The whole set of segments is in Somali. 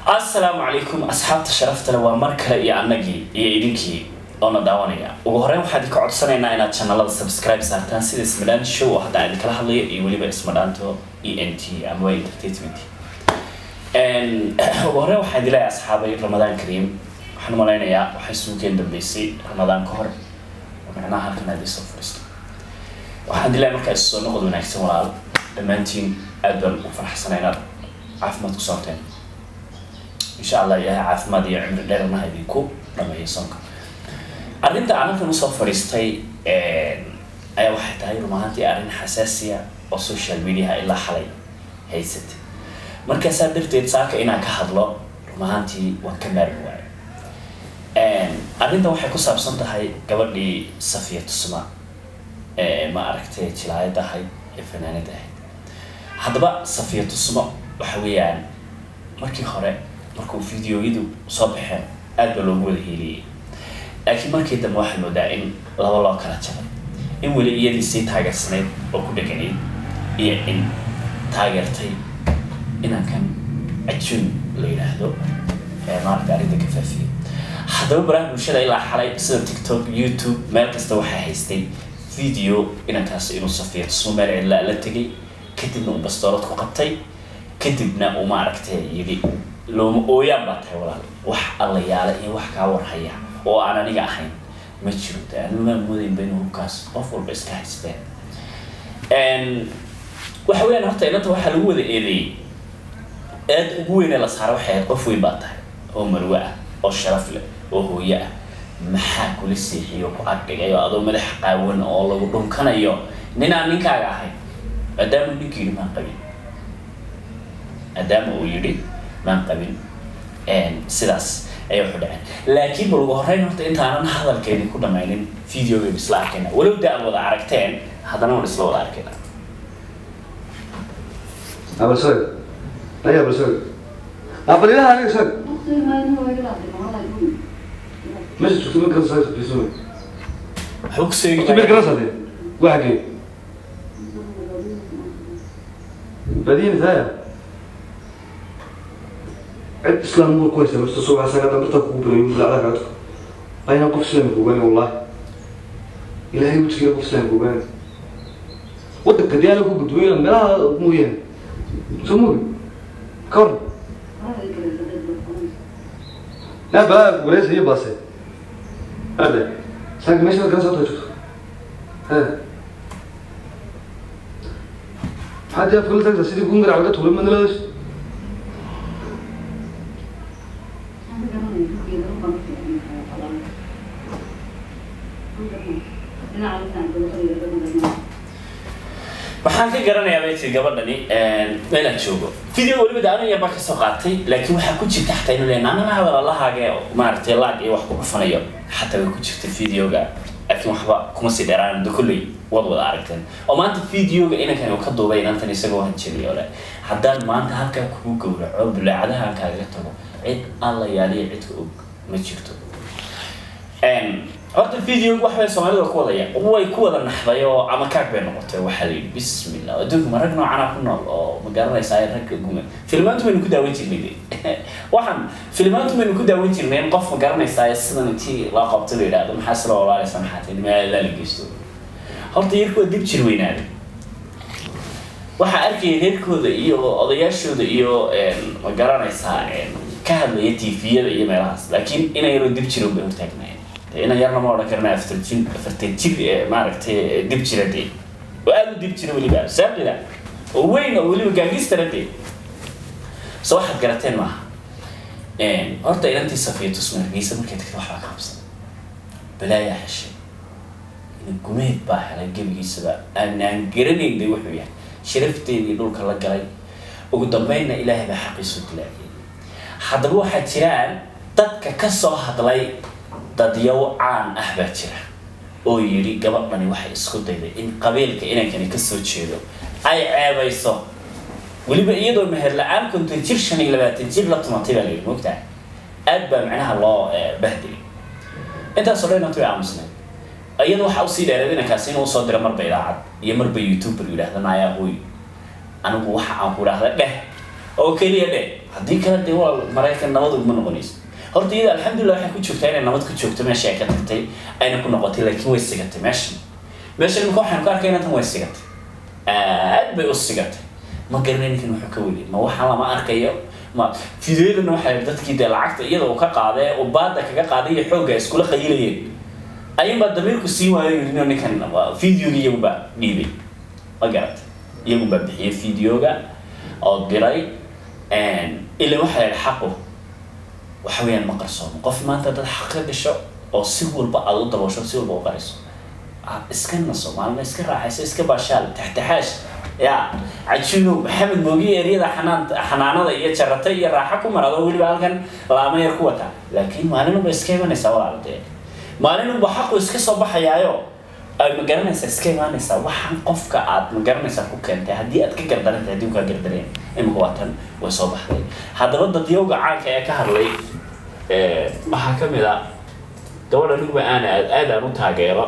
asalaamu calaykum asxaabta sharafta leh waa mar kale iyo annagii iyo idinkii oona daawanaya ugu horeyn waxaan idinka codsanaynaa inaad channelada subscribe saartaan sida ismadhaan show oo hadda aan idinkala hadlayo iyo weliba ismadhaanto e n t ama entertainment ugu horeyn waxaan idin leeyahay asxaabay ramadaan kariim waxaan malaynayaa waxay suugeen dambeysay ramadaan ka hor oo micnaha halkan aad isoo fadhiisto waxaan idin leeyahay markaa isu soo noqod wanaagsan walaal dhammaantiin aad baan u faraxsanay inaad caafimaad ku socoteen insha allah ilaahay caafimaad iyo cimri dheernaha idinku dhameeyo soonka arrinta aan halkan usoo fadhiistay ayaa waxay tahay run ahaantii arrin xasaasiya oo social mediaha ilaa xalay haysatay markaasaa darteed saaka inaan ka hadlo run ahaantii waan ka maarmi waayo arrinta waxay ku saabsan tahay gabadhii safiya tusma ma aragtay jilaayad ahayd ee fanaanad ahayd haddaba safiya tusmo waxa weeyaan markii hore markuu videoyadu soo baxeen aad baa loogu wada heeliyey laakiin markii dambe waxay moodaa in laba loo kala jabay in weli iyadii sii taageersanayd oo ku dheganayd iyo in taageertay inankan ajuun la yidhaahdo maaragta arrinta ka faafiyey haddaba baraha bulshada ilaa xalay sida tiktok youtube meel kasta waxaa haystay video inankaasi inuu safiya tusmo meel cidlaa la tegay kadibna uu bastoorad ku qabtay kadibna uu maaragtay yidhi looma ooyaan baa tahay walaal wax alla yaala iyo wax kaa warhaya oo aan aniga ahayn ma jiro de anumaan moodaynba inuu hubkaas qof walba iska haysteen waxa weyaan horta inanta waxaa lagu wada eedeeyey aad ugu weynee la saara waxay ahayd qof weyn baa tahay oo marwe ah oo sharaf leh oo hooyo ah maxaa kula seexiyo ku agdhigay oo adoo madax qaawan oo lagu dhunkanayo nin aan ninkaaga ahayn maadaama ninkii yidhi maan qabin maadaama uu yidhi maan qabin sidaas ayay waxu dhaceen laakiin bal ugu horreyn horta intaanan hadalkeedii ku dhamaynin videogeenu isla arkayna walow da aad wada aragteen haddana waan isla wada arkayna abal soy ay abal soy abal ilaha aniga soy meesha joogto mid kala soy biso waxba ku seegi mid kala sade waxa gee badiyini taaya cid islaam muu ku haysa marta subax sagaa dhabarta kugu birayo bilacda kacadku ayna qof islaami kugaani wallahi ilaahay wejigeeda qof islaami kugaani wadanka diyaana ku gudbooyna meelaha mooyaane soo moogi ka hor yaa balaa wareysa iyo baase ade saaka meesha kala soo joogto he maxaad yaa kula tagta sidii kuu marac laga tuulay madnaladas waxaan ka garanayaa bay tii gabadhani meelaan joogo video weliba daanan yar baa kasoo qaatay laakiin waxaa ku jirta xataa inuu leeyahay naanama hadal allahaaga maaragtay laag iyo wax ku dhufanayo xataa way ku jirta videoga laakiin waxba kuma sii dheeraan da kolley wad wada aragteen oo maanta videoga inankan uu ka duubay inantan isagoo hanjeliyo le haddaan maanta halkaa kugu gowraco bulaacadahan kaaga tago cid alla yaaliya cidka og ma jirto horta videoga wax bay soomaalida ku wadaya way ku wada naxday oo ama kaag bay noqotay waxaa la yidhi bismillah adduunka ma rag noocana ku nool oo ma garanaysaa ragga guma filmaantu baynu ku daawan jirnay de waxaan filmaantu baynu ku daawan jirnay in qof ma garanaysaa sidan intii loo qabto la yidhaahdo maxaa sila walaalaysa maxaa tahay meel la geysto horta yarkuwa dib jir weynaaday waxaa arkaya reerkooda iyo odayaashooda iyo ma garanaysaa ka hadlaya tviyada iyo meelahaas laakiin inay yaroo dib jiro bay hortaagnaayeen ina yarna ma odhan karna afartan jir afartan jir maaragtay dib jira dee oo aada u dib jira weliba saaqida oo weyn oo weliba gaangistara dee so waxaad garateen maaha horta inantii safiya tusma hargeysa markay tagta waxbaa ka qabsan balaayaa heshay ina gumeed baa helay gebigiisaba aan aan garanayn de wuxuu yahay sharafteedii dhulka la galay ugu dambeynna ilaahay baa xaqiisu dilaaciyay haddaba waxaa jiraan dadka kasoo hadlay dadyaw caan ah baa jira oo yidhi gabadhani waxay isku dayday in qabiilka inankani kasoo jeedo ay ceebayso weliba iyadoo meher la-aan konton jir shan iyo labaatan jir la tumatay baa layidhi mogtaha aad baa macnaha loo bahdilay intaasoo dhan inantu way aamusnayd iyada waxaa usii dheereed inankaasi inuu usoo diro marba idaacad iyo marba youtuber yidhaahda naayaa hooy anigu waxa aan ku idhaahda dheh oo keliya dhe haddii kale dee waa maraykan nabad uguma noqonayso horta iyada alxamdulilah waxay ku joogtaa inay nabad ku joogto meesha ay ka tagtay ayna ku noqotay laakiin way sigatay meeshan meeshan imika waxaynu ka arkayna tan way sigatay aad bay u sigatay ma garanay ninkan wuxuu ka weli ma waxaan lama arkayo ma fideodana waxay dadkii dee lacagta iyada uu ka qaaday uu baada kaga qaaday iyo xoogga ay iskula qayilayeen ayuunbaa damiirku sii waayo yidhi "No, ninkan videoga iyagunbaa dhiibay ma garata iyagunbaa bixiyay videoga oo diray ila waxaa yidhi xaqu waxa weeyaan ma qarsoomo qof maanta dad xaq ka gasho oo si walba aad u daboosho si walba u qariso ah, iska naso maalma iska raaxayso iska baashaal taxtaxaash ya cajiinow maxamed moogiye eryada xanaan xanaanada iyo jarata iyo raaxa ku marado weliba halkan laama yar ku wata laakiin maalinunba iska imanaysaa walaal dee maalinunba xaqu iska soo baxayaayo ay ma garanaysaa iska imaanaysaa waxaan qofka aad ma garanaysaa ku keentay haddii aad ka gardarantay haddii uu kaa gardareen imika waa tan way soo baxday haddaba dadyowga caanka ee ka hadlay eh, waxaa ka mid a gabadha nugba aana aad aad aan u taageero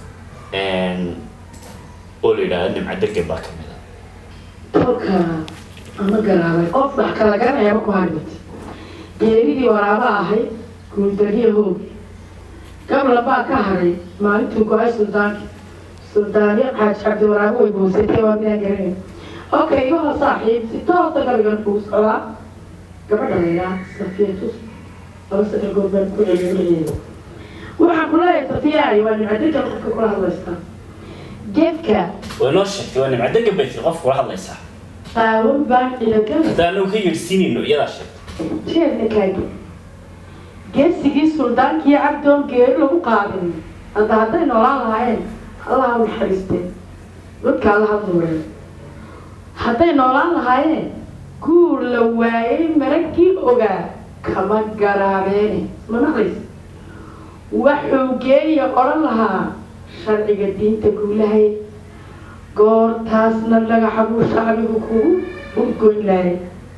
oo la yidhaahdo nimco degen baa ka mid a tolka ama garaabay qof wax kala garanayaba ku hadhmit geeridii waraaba ahay guuldariya hoog gabla baa ka hadhay maalintuu go-ay suldaanki suldaaniya xaaji cabdi waraabo way boosatay waa midaan garanayn okay iyaho saaxiib si toosa gabigan kuu socdaa gabadha laydhaa safiyatus laba saddex goor baan ku celiyo magaceeda waxaan ku leeyahay safiyaay waa nimcadegan qofka kula hadlaystaa geedka way noo sheegtay waa nimco degen bay tiri qofka kula hadlaysaa qaawan baan ilagan hadda anagu ka yeedhsiinayno iyadaa sheegtay jeedna kaagi geesigii suldaankii cabdoon geeri lagu qaadin hadda hadday noolaan lahaayeen allaha u naxariiste dadka allaha duureen hadday noolaan lahaayeen guur la waayay maraggii ogaa kama garaabeene ma maqlaysa waxuu geeya odhan lahaa sharciga diinta guulahay goortaasna dhagaxa buu shacbigu kugu urgoyn lahay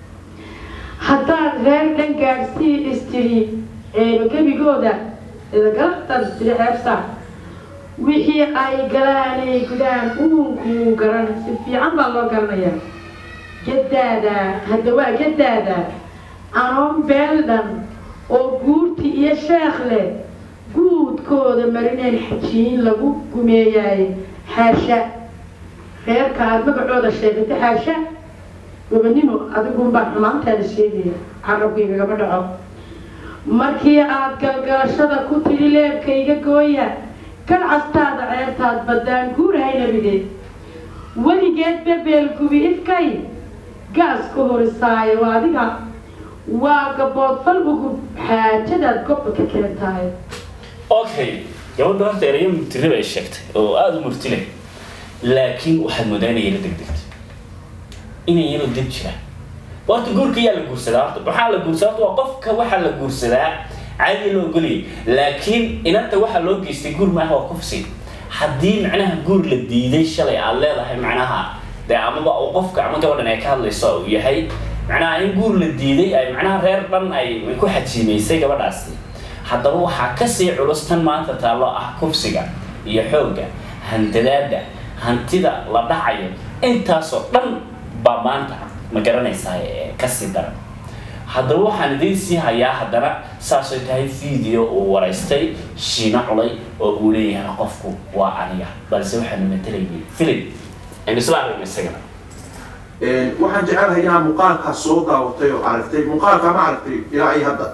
haddaan reer dhan gaadhsii istiri eeba gebigooda idagaladan istiri ceebsa wixii ay galaanay gudaan uunkuu garan si fiican baa loo garanayaa gadaada hadda waa gadaada anoon beeldhan oo guurti iyo sheekh leh guudkooda marineen xajiin lagu gumeeyaay xaasha reerka aad magacooda sheegatay xaasha gobonimo adigunbaa xumaantaada sheegaya carabkaygagama dhaco markii aad galgalashada ku tidhi leebkayga gooya galcastaada ceebtaad baddaan guurahayna bideed weligeed bebeel gubi ifkay gaas ka horisaayo adiga waa gaboodfal ugu xaajadaad gobba ka keentahay okay gabadha horta erayo murtiri bay sheegtay oo aada u murti leh laakiin waxaad moodaa inay yaro degdegto inay yaro deg jiraan horta guurka yaa la guursadaa horta waxaa la guursadaa horta waa qofka waxaa la guursadaa caadi loo ogoliyay laakiin inanta waxaa loo geystay guur maaha waa kufsi haddii macnaha guur la diiday shalay aad leedahay macnaha dee amaba uu qofka ama gabadhan ay ka hadlayso uu yahay macnaha in guur la diiday ay macnaha reer dhan ay ku xajiimaysay gabadhaasi haddaba waxaa kasii culus tan maanta taallo ah kufsiga iyo xoogga hantadaada hantida la dhacayo intaasoo dhan baa maanta ma garanaysaa ee kasii daran haddaba waxaan idiin sii hayaa haddana saasay tahay video uu waraystay shiino culay oo uu leeyahay qofku waa aniga balse waxaanu matalayay filim aynu isla aragna isagana waxaan jecelahay inaad muuqaalkaas soo daawatay oo aragtay muuqaalka ma aragtay ilaa iyo hadda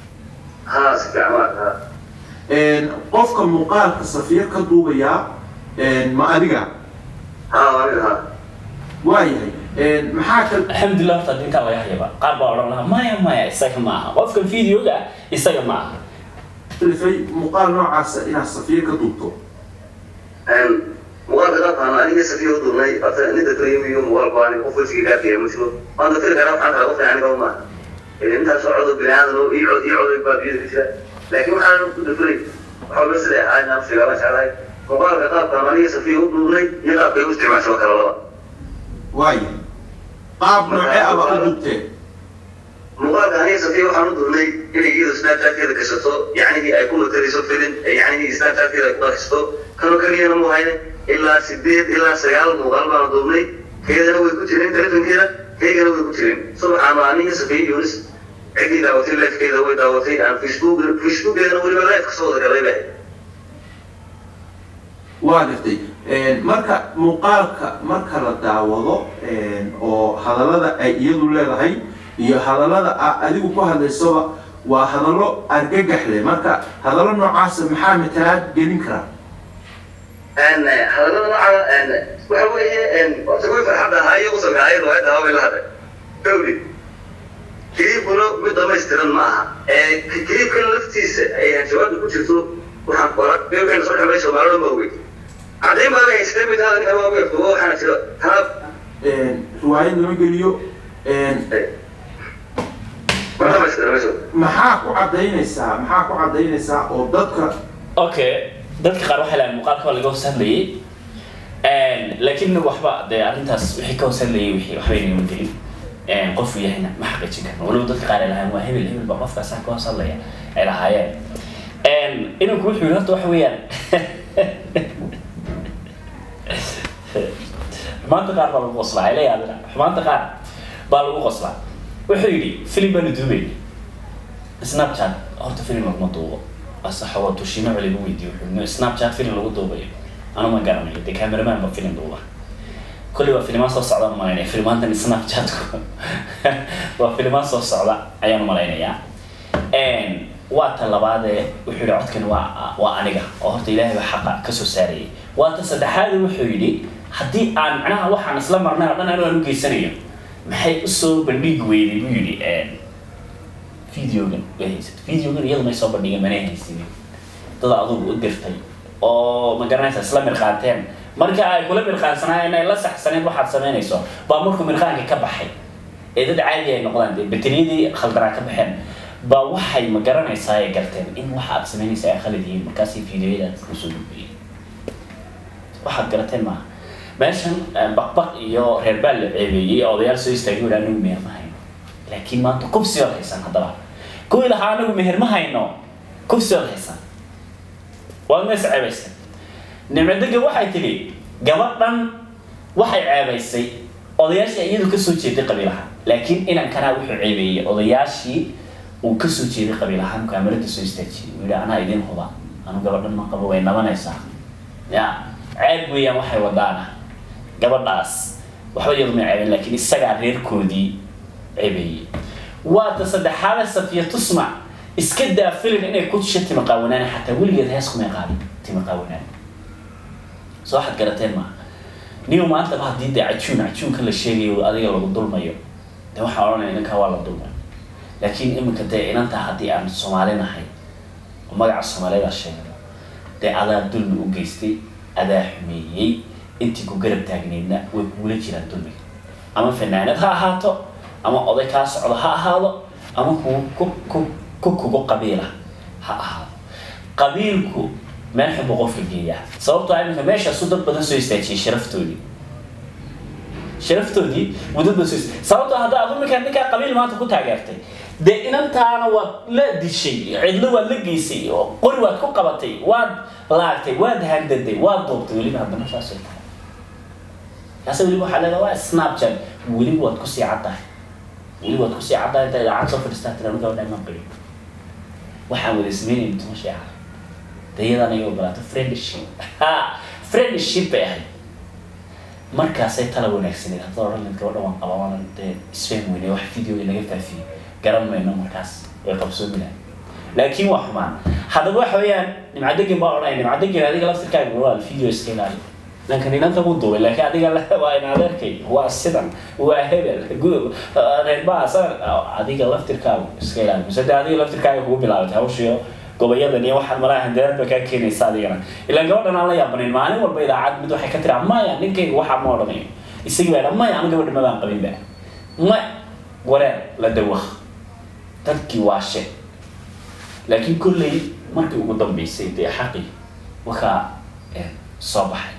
ها استعمال ها qofka muuqaalka safiir ka duubayaa ma adiga ها وين ها waayahay maxaa kal alxamdulilah horta dinkaa laga hayaba qaar baa odhan lahaa maya maya isaga ma aha qofkan videoga isaga ma aha kalifay muuqaal noocaasa inaad safiir ka duubto مقال كذا أنا أنا سفيه دوني أصلا أنت تريم يوم مقال قاني قفل شيء كافي مشهور ما أنت ترى كلام عن هذا يعني كمان إذا أنت صعود بلاد لو يعود يعود يبقى بيد كذا لكن ما أنا كنت تري حول بس لا أنا نفسي ولا شيء مقال كذا أنا سفيه دوني يلا بيوستي مع شبكة الله waayahay qaab noocee aba u duubteen muuqaalka aniga safiya waxaan u durnay inay iyadu snapchatkeeda gashato yacnigii ay ku mataliso filin yacnigii snapchatkeeda ay ku darkisto kanoo keliyana mu hayne ilaa sideed ilaa sagaal muuqaal baana duubnay keedana way ku jireen telefonkeeda keygana way ku jireen subaxaan waa aniga safiya yunis ciddii daawatay lifekeeda way daawatay aan facebook facebookeedana weliba life kasoo wada galay baa waa gartay marka muuqaalka marka la daawado oo hadallada ay iyadu leedahay iyo hadallada a adigu ku hadlaysaba waa hadallo argagax leh marka hadallo noocaasa maxaa matalaad gelin karaa hadallada nooca waxa weeye horta way farxadda ahaa iyagu sameeyay riwaayadda haway la hadlay gawdi kiliibkuna mid dhamaystiran ma aha kiliibkan laftiisa ay jawaabta ku jirto waxaan qoran beewxina soo dhexmay soomaalida ma ogey caddayn baa la haystay mid hada ninka waa weerto waxaana jira taa riwaayad lama geliyo ma dhamaystiran meesha maxaa ku caddaynaysaa maxaa ku caddaynaysaa oo dadka okay dadka qaar waxay lahayn muuqaalka waa laga hoos hadlayay laakiin waxba dee arrintaas wixii ka hoos hadlayay wixii waxba inagama gelin qofku yahayna ma xaqiijin karno waliba dadka qaar ay lahayn waa hebel hebel baa qofkaasaa ka hoos hadlaya ay lahaayeen inanku wuxuu yidhi horta waxa weeyaan xumaanta qaar baa lagu qoslaa ay la yaabina xumaanta qaar baa lagu qoslaa wuxuu yidhi filim baanu duubayna snapchat horta filim laguma duubo asaxawa tushino culi lagu weydiiyo wuxuu snapchat filim lagu duubayo anu ma garanayo dee cameraman ba filim duuba kulli waa filimaan soo socda malaynaya filimaantan snapchatku waa filimaan soo socda ayaan malaynayaa waa ta labaadee wuxuu yidhi codkan waa waa aniga oo horta ilaahay baa xaqa kasoo saarayay waa ta saddexaade wuxuu yidhi haddii aan macnaha waxaan isla marnay oo dhan anu aan u geysanayo maxay usoo bandhigi weyday buu yidhi videogan way haysat videogan iyadu may soo bandhigin manay haysinin dad adugu u dirtay oo ma garanaysa isla mirqaanteen marka ay kula mirqaansanaayeen ay la saxsaneen waxaad samaynayso baa markuu mirqaanka ka baxay ee dad caadi ay noqdaan dee bateriyadii khaldanaa ka baxeen baa waxay ma garanaysaa ay garteen in waxa aad samaynaysa ay khalid yihiin markaasay videoyadaad usoo gudbiyeen waxaad garateen maaha meeshan baqbaq iyo reer baal la ceebeeyey odayaal soo istaagay wadhaa anagu meher ma hayno laakiin maanta kubsi ood haysan haddaba kuwii lahaa anagu meher ma hayno kubsi ood haysan waad mees ceebaysan nimcadega waxay tidhi gabadhan waxay ceebaysay odayaashii iyadu kasoo jeeday qabiilaha laakiin inankanaa wuxuu ceebeeyey odayaashii uu kasoo jeeday qabiilahaan kaamirada soo istaajiyey uu yidhi anaa idin huba anu gabadhan ma qabo way nabanaysaa ya ceeb weeyaan waxay wadaana gabadhaas waxba iyadu may ceebeen laakiin isagaa reerkoodii ceebeeyey waa ta saddexaada safiya tusmac iska daa filin inay ku tisha tima qaawanaan xataa weligeed hees kumay qaadin tima qaawanaan soo waxaad garateen maaha niyo maantaba haddii dee cajuun cajuunka la sheegayo adiga lagu dulmayo dee waxaan odhanaya ninkaa waa la dulmay laakiin iminka dee inantaa haddii aan soomaali nahay oo magaca soomaaliyadaa sheegano dee adaa dulmi u geystay adaa xumeeyey intii ku garab taagneydna way kugula jiraan dulmiga ama fanaanad ha ahaato ama oday kaa socdo ha ahaado ama ku ku ku ku kugu qabiila ha ahaado qabiilku meel xun buu qofka geeyaa sababtoo ah iminka meeshaasu dad badan soo istaajiyay sharaftoodii sharaftoodii buu dad badan soo istaajiyay sababtoo hadda adu minka ninkaa qabiil maanta ku taageertay dee inantaana waad la dishay cidlo waad la geysay oo qori waad ku qabatay waad laagtay waad handaday waad duubtay weliba haddana saasay tahay kaase weliba waxaa leedaha waa snapchat weliba waad kusii caddahay weliba waad kusii caddahay inta idaacad soo fadhiistaa tira anu gabadha imaan qabin waxaan wada sameynayna tuma sheeca dayadaan ay ogolaato friendship ha friendship bay ahayd markaasay tala wanaagsaneed hadda odhan layd gabadha waan qabaa waana dee isfahmi weyne wax video naga faafiyey garan mayno markaas way qabsoomi lahay laakiin waa xumaan haddaba waxa weeyaan nimcadegin baa odhanaya nimcadegin adiga laftirkaaga walaal video iska ilaali lankan inanta ku duubay laakiin adiga waa in adeerkay waa sidan waa hebel reerbaas adiga laftirkaaga iska ilaali mise de adiga laftirkaaga kugu bilaabatay hawshiyo gobayadan iyo waxaan malaha handadaad ba kaa keenaysa adigana ilaan gabadhan aan la yaabanayn maalin walba idaacad mid waxay ka tiraa maya ninkayga waxaa ma odhanayo isagii baa maya anu gabadha mabaan qabin ba ma wareer la dawaq dadkii waa she laakiin kolley markii ugu dambeysay dee xaqi wakaa soo baxay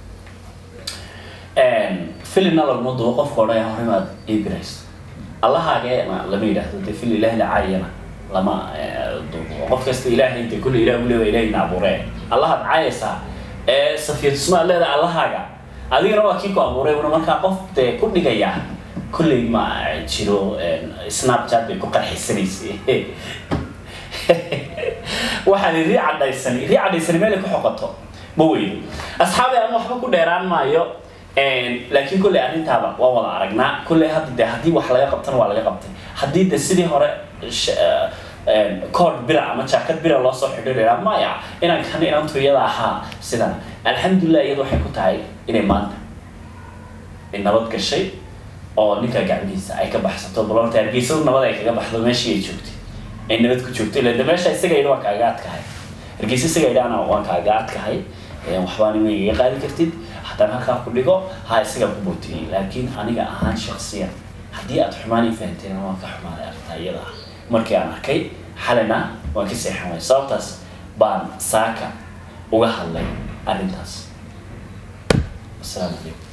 filimna laguma dubo qofka odhanaya hore maad iibirayso allahaageena lama yidhaahdo dee fil ilaahi la caayana lama dubo qof kasta ilaahay dee kulle ilaah u leedahay ilaahayna abuuree allahaad caayaysaa ee safiyatusmaad leedahay allahaaga adigana waa kii ku abuuray una markaa qof dee ku dhigaya kolley ma jiro snapchat bay ku qarxisanaysay waxaan rii cadhaysan rii cadhaysan meelay ku xoqoto ma weydo asxaabi aan waxba ku dheeraan maayo laakiin kolley arrintaaba waa wada aragnaa kolley hadda de haddii wax laga qabtana waa laga qabtay haddii de sidii hore kood bira ama jaakad bira loo soo xidhiidhaa maya inaan kan inantu iyada ahaa sidan alxamdulilah iyada waxay ku tahay inay maanta ay nabad gashay oo ninka gacmihiisa ay ka baxsato balorta hargeysadu nabad ay kaga baxdo meeshii ay joogtay ay nabad ku joogto ila de meesha isaga yidhi waan kaaga adkahay hargeysa isaga yidhaana waan kaaga adkahay waxbaana ma igaga qaadi kartid haddaan halkaa ku dhigo ha isagaa ku bootiyey laakiin aniga ahaan shaksiyan haddii aad xumaan ii fahanteen waan ka xumaaday arrintaa iyada ah markii aan arkay xalina waan ka seexan waay sababtaas baan saaka uga hadlay arrintaas asalaamu calaykum